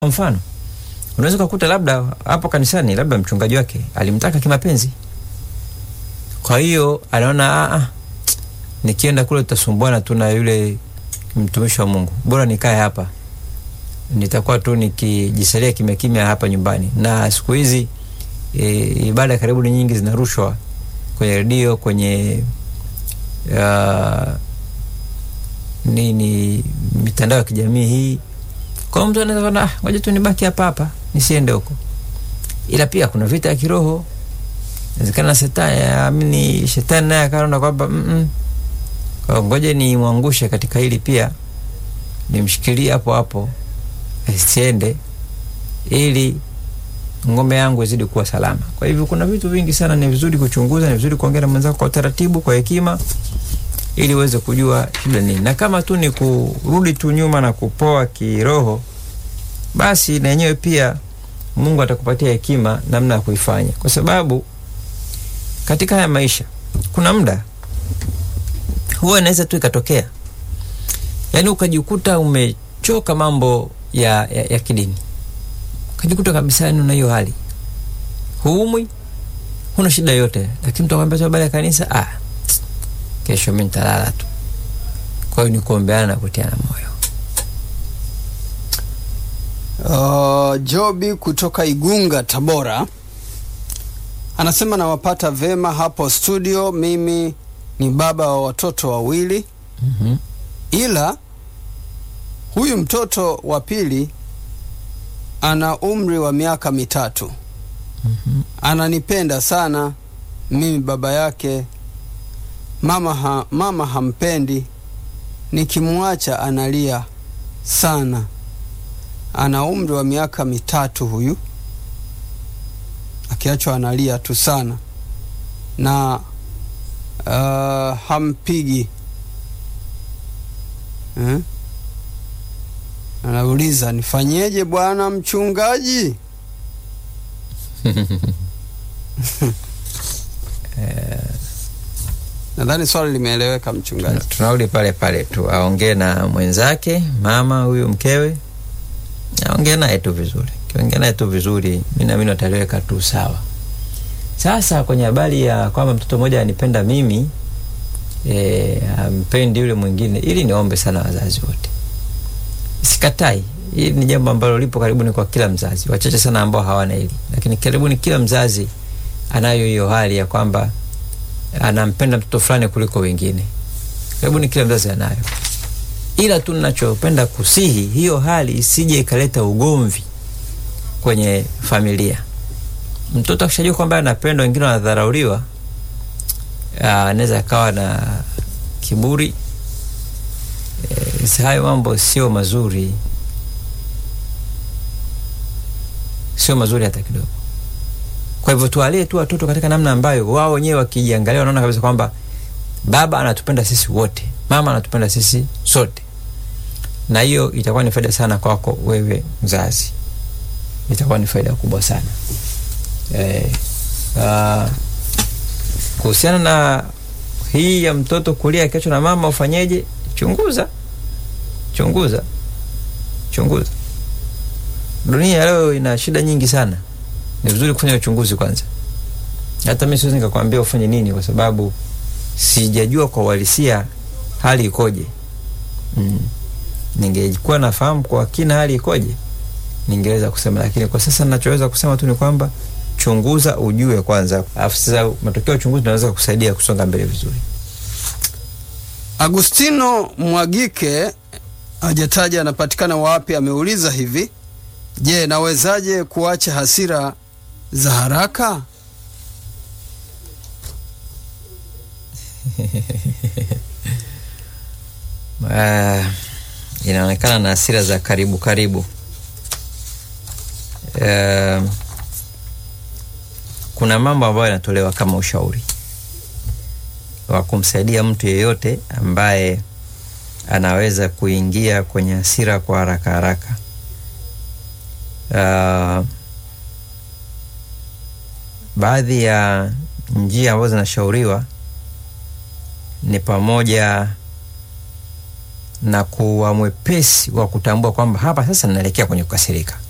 mfano unaweza ukakuta labda hapo kanisani labda mchungaji wake alimtaka kimapenzi kwa hiyo anaona "Ah, nikienda kule tutasumbuana tu na yule mtumishi wa mungu bora nikae hapa nitakuwa tu nikijisalia kimya kimya hapa nyumbani na siku hizi e, ibada karibu ni nyingi zinarushwa kwenye redio kwenye uh, nini mitandao ya kijamii hii kwa hiyo mtu anaweza kuona "Ah, ngoja tu nibaki hapa hapa nisiende huko ila pia kuna vita ya kiroho inawezekana shetani amini shetani naye akaona kwamba "Mm-mm, kwa hiyo ngoja nimwangushe katika hili pia nimshikilie hapo hapo asiende ili ngombe yangu izidi kuwa salama kwa hivyo kuna vitu vingi sana ni vizuri kuchunguza ni vizuri kuongea na mwenzako kwa utaratibu kwa hekima ili uweze kujua shida nini na kama tu ni kurudi tu nyuma na kupoa kiroho basi na yenyewe pia mungu atakupatia hekima namna ya kuifanya kwa sababu katika haya maisha kuna muda huwa inaweza tu ikatokea yaani ukajikuta umechoka mambo ya, ya, ya kidini ukajikuta kabisa yani una hiyo hali huumwi huna shida yote lakini mtu akwambia tu habari ya kanisa ah, kesho mi nitalala tu kwa hiyo ni kuombeana na kutiana moyo Uh, Jobi kutoka Igunga, Tabora anasema nawapata vema hapo studio. Mimi ni baba wa watoto wawili, mm-hmm. ila huyu mtoto wa pili ana umri wa miaka mitatu. Mm-hmm. Ananipenda sana mimi baba yake. Mama, ha, mama hampendi, nikimwacha analia sana. Ana umri wa miaka mitatu huyu, akiachwa analia tu sana na uh, hampigi eh? Anauliza, nifanyeje bwana mchungaji? Nadhani swali limeeleweka mchungaji. tunarudi pale pale tu aongee na mwenzake mama huyu mkewe aongee naye tu vizuri kiongea naye tu vizuri mi naamini wataliweka tu sawa sasa kwenye habari ya kwamba mtoto mmoja anipenda mimi e, ampendi yule mwingine ili niombe sana wazazi wote sikatai hili ni jambo ambalo lipo karibuni kwa kila mzazi wachache sana ambao hawana hili lakini karibuni kila mzazi anayo hiyo hali ya kwamba anampenda mtoto fulani kuliko wengine karibuni kila mzazi anayo ila tu nachopenda kusihi hiyo hali isije ikaleta ugomvi kwenye familia mtoto akishajua kwamba anapendwa wengine wanadharauliwa ah, anaweza akawa na kiburi e, hayo mambo sio mazuri sio mazuri hata kidogo kwa hivyo tuwalie tu watoto katika namna ambayo wao wenyewe wakijiangalia wanaona kabisa kwamba baba anatupenda sisi wote mama anatupenda sisi sote na hiyo itakuwa ni faida sana kwako wewe mzazi itakuwa ni faida kubwa sana eh, uh, kuhusiana na hii ya mtoto kulia akiachwa na mama ufanyeje chunguza chunguza chunguza dunia ya leo ina shida nyingi sana ni vizuri kufanya uchunguzi kwanza hata mi siwezi nikakwambia ufanye nini kwa sababu sijajua kwa uhalisia hali ikoje mm. ningekuwa nafahamu kwa kina hali ikoje ningeweza kusema lakini kwa sasa nachoweza kusema tu ni kwamba chunguza ujue kwanza alafu sasa matokeo ya uchunguzi naweza kusaidia kusonga mbele vizuri Agustino Mwagike hajataja anapatikana wapi, ameuliza hivi: Je, nawezaje kuacha hasira za haraka? uh, inaonekana na hasira za karibu karibu uh, kuna mambo ambayo yanatolewa kama ushauri wa kumsaidia mtu yeyote ambaye anaweza kuingia kwenye hasira kwa haraka haraka uh, baadhi ya njia ambazo zinashauriwa ni pamoja na kuwa mwepesi wa kutambua kwamba hapa sasa ninaelekea kwenye kukasirika